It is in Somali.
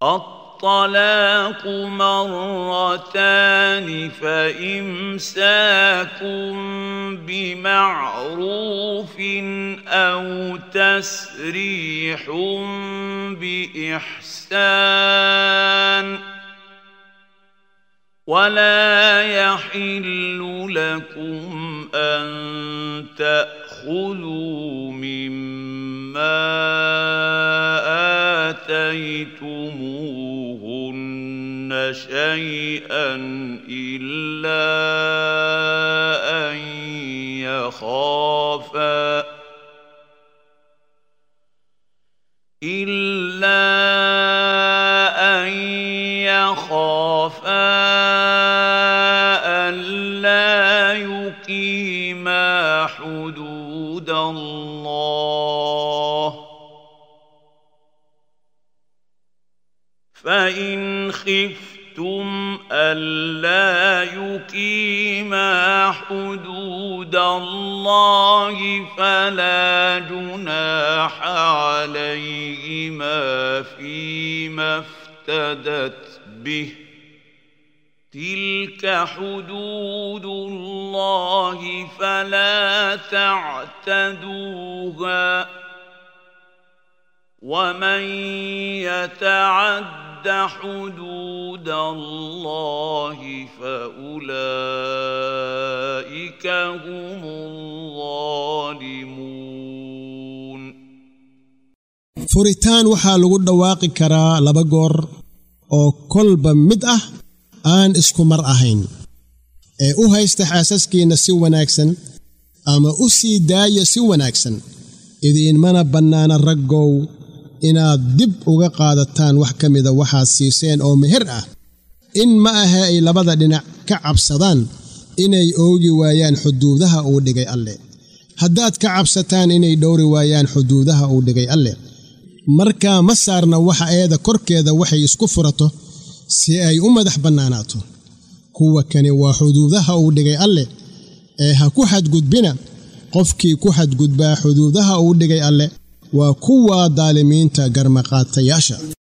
الطلاق مرتان فإمساك بمعروف أو تسريح بإحسان ولا يحل لكم أن تأخذوا مما آتيتموهن شيئا إلا أن يخافا إلا أن يخافا ألا يقيما حدود الله فإن خفتم ألا يقيما حدود الله فلا جناح عليهما فيما افتدت به تلك حدود الله فلا تعتدوها ومن يتعد حدود الله فأولئك هم الظالمون furitaan waxaa lagu dhawaaqi karaa laba goor oo kolba mid ah aan isku mar ahayn ee u haysta xaasaskiinna si wanaagsan ama u sii daaya si wanaagsan idiinmana bannaana raggow inaad dib uga qaadataan wax ka mida waxaad siiseen oo meher ah in ma ahe ay labada dhinac ka cabsadaan inay oogi waayaan xuduudaha uu dhigay alleh haddaad ka cabsataan inay dhowri waayaan xuduudaha uu dhigay alleh markaa ma saarna waxa eeda korkeeda waxay isku furato si ay u madax bannaanaato kuwa kani waa xuduudaha uu dhigay alleh ee ha ku xadgudbina qofkii ku xadgudbaa xuduudaha uu dhigay alleh waa kuwa daalimiinta garmaqaatayaasha